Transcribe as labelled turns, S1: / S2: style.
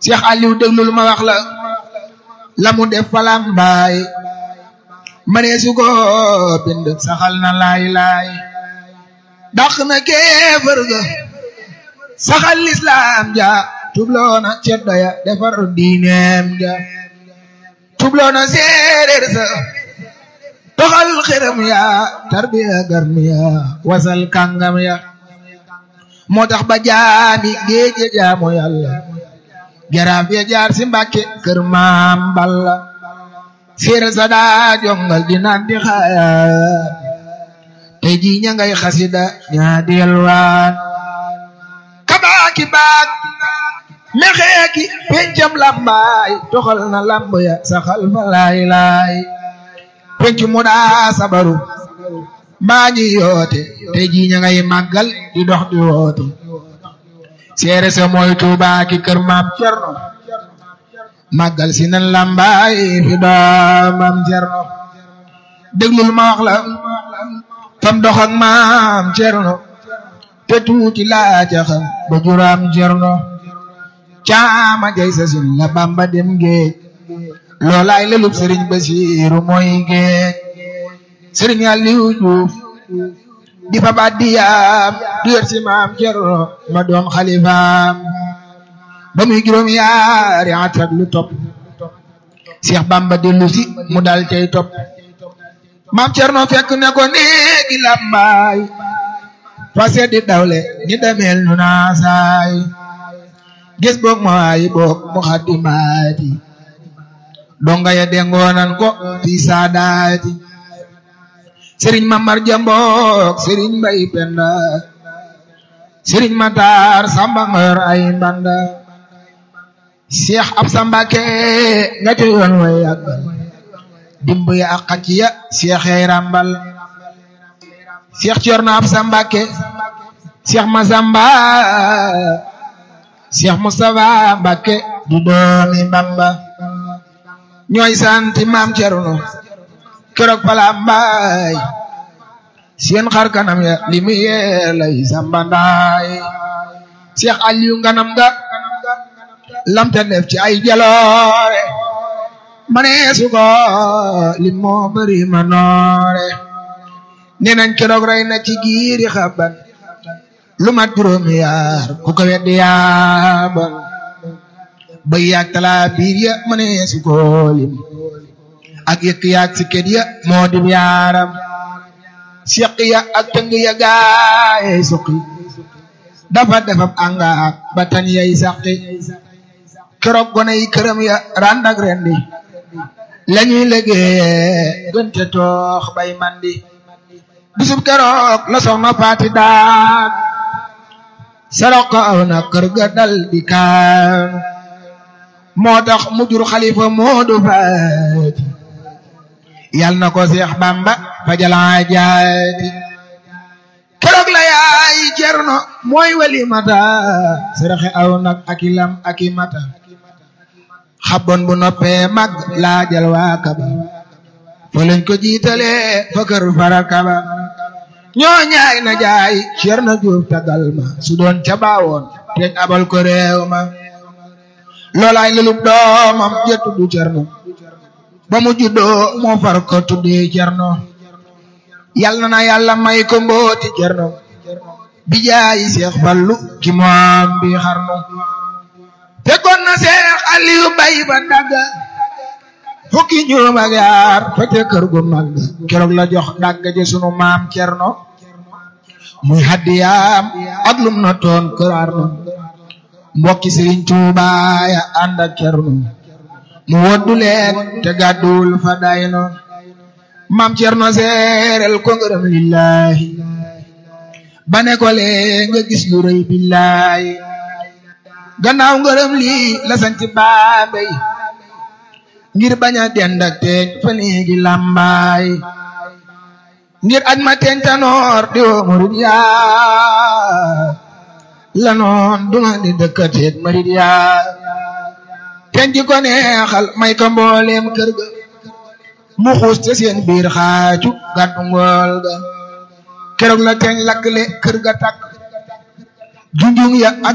S1: Cheikh Aliou déglul ma wax la la mu def falam baay mënee su ko bind saxal na laay laay dàq na kéefër ga saxal lislaam ja tubloona ceddo ya defar diineem ja tubloona séeréer sa toxal xërëm ya tarbiya garmi ya wasal kàngam ya moo tax ba jaami géeje jaamu yàlla jaraaf ya jaar si mbàkke kër maam balla séeréer sa daa jongal di naan di xaayaan tey jii ña ngay xasida ñaa delwaan kabaaki baak mexeeki pencam lambaay toxal na lamb ya saxal fa laay laay penc mu daa sabaru mbaa ñi yoote tey jii ña ngay màggal di dox di woote seere sa mooy Tuubaa ki kër maam Cerno màggal si nan lambaay fi doomam Cerno déglul ma wax la fam dox ak maam Cerno te tuuti laa ca xam ba juraam Cerno caama jay sa sin la Bamba dem géej loolaay lelub sëriñ Basiiru mooy géej sëriñ Aliou Diouf di fa baat di yaam du yor si maam Cerno ma doon xalifaam ba muy juróom yaari at ak lu topp Cheikh Bamba dellu si mu dal cay topp maam Cerno fekk ne ko néegi làmbaay fa seddi dawle ni demeel nu naasaay gis boog ma waayi boog mu xaddi maati donga ya dengoonan ko fi saadaati sëriñ Mamar Jambook sëriñ Mbay Penda sëriñ Matar Samba ngor ay mbanda Cheikh Absa Mbàkke nga te yoon way yàggal dimb ya ak xacc ya Cheikh yay rambal Cheikh Corno Absa Mbàkke Cheikh Masamba Cheikh Moustapha Mbàkke du doomi Bamba ñooy santi maam Cerno keroog pala mbaay seen xar kanam ya li mu yee lay sambandaay Cheikh Aliou nganam ga lamta def ci ay jaloore mane su ko li moo bëri ma noore nee nañ keroog rey na ci giiri xaban lu mat juróomi yaar ku ko weddi yaaban bay yaag talaa biir ya mane su ko lim ak yëkk yaag si kët ya moo dim yaaram siq ya ak tëng ya gaayey suqi dafa defab angaak ba tan yay saqi keroog gone yi këram ya randak rendi lañuy liggéeye gënte toox bay mandi bisub keroog la soxna faati daan sarok ko aw na kër ga dal di kaan moo tax mu jur xalifa moodu faati yal na ko Seex Bamba fajalaa jaati keroog la yaay Cerno mooy walimata saraxe aw nag aki lam aki mata xabon bu noppee mag laajal waa kaba fa lañ ko jiitale fa kër fara kaba ñoo ñaay na jaay Cerno Juuf tagal ma su doon ca baawoon teñ abal ko réew ma loolaay lelub doomam jëttu du Cerno ba mu juddoo moo far ko tuddee Cerno yal na na yàlla may ko mbooti Cerno bi jaayi Seex Fallu ki moom bi xarnu fekkoon na Seex Aliyu bay ba dagga fukki ñoom ak yaar fete kër gu mag keroog la jox dagga ji sunu maam Cerno muy haddiyaam ak lum na toon kër Arnu mbokki Sëriñ Tuubaa ya ànd ak Cerno mu woddu leen te gàddul fa dayno maam Cerno seerel ko ngërëm lillahi ba ne ko lee nga gis lu rëy billahi gannaaw ngërëm lii la santi baambey ngir bañ a dend ak teeñ fa néegi làmbaay ngir aj ma teeñ tanoor di woo murid yaa la noon duma di dëkkateet murid yaa teñ ji ko neexal may ko mbooleem kër ga mu xuus te seen biir xaaju gàddu ngool ga keroog la teeñ lakkle kër ga takk junjung ya ak